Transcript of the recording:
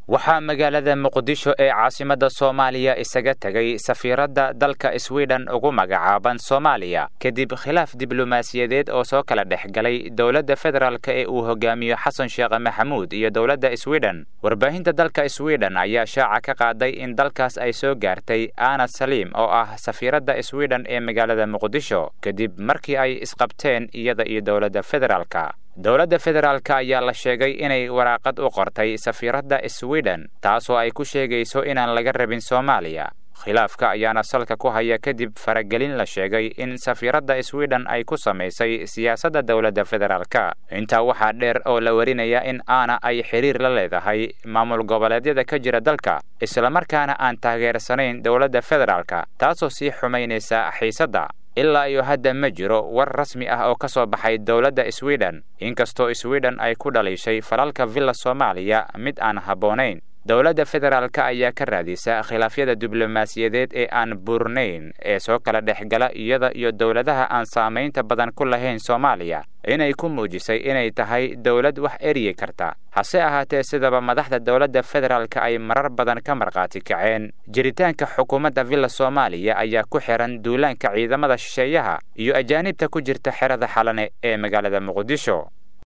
waxaa magaalada muqdisho ee caasimadda soomaaliya isaga tegay safiiradda dalka swiden ugu magacaaban soomaaliya kadib khilaaf diblomaasiyadeed oo soo kala dhex galay dowladda federaalka ee uu hogaamiyo xasan sheekh maxamuud iyo dowladda swiden warbaahinta dalka swiden ayaa shaaca ka qaaday in dalkaas ay soo gaartay ana saliim oo ah safiiradda swiden ee magaalada muqdisho kadib markii ay isqabteen iyada iyo dowladda federaalka dowladda federaalka ayaa la sheegay inay waraaqad u qortay safiiradda swiden taasoo ay ku sheegayso inaan laga rabin soomaaliya khilaafka ayaana salka ku haya kadib faragelin la sheegay in safiiradda swiden ay ku samaysay siyaasadda dowladda federaalka intaa waxaa dheer oo la warinaya in aana ay xiriir la leedahay maamul goboleedyada ka jira dalka islamarkaana aan taageersanayn dowladda federaalka taasoo sii xumaynaysa xiisadda ilaa iyo hadda ma jiro war rasmi ah oo ka soo baxay dowladda swiden inkastoo swiden ay ku dhaliishay falalka villa soomaaliya mid aan habboonayn dowladda federaalka ayaa ka raadisa khilaafyada diblomaasiyadeed ee aan buurnayn ee soo kala dhex gala iyada iyo dowladaha aan saamaynta badan ku lahayn soomaaliya inay ku muujisay inay tahay dowlad wax eryi karta hase ahaatee sidaba madaxda dowladda federaalka ay marar badan ka markhaati kaceen jiritaanka xukuumadda villa soomaaliya ayaa ku xihan duulaanka ciidamada shisheeyaha iyo ajaanibta ku jirta xerada xalane ee magaalada muqdisho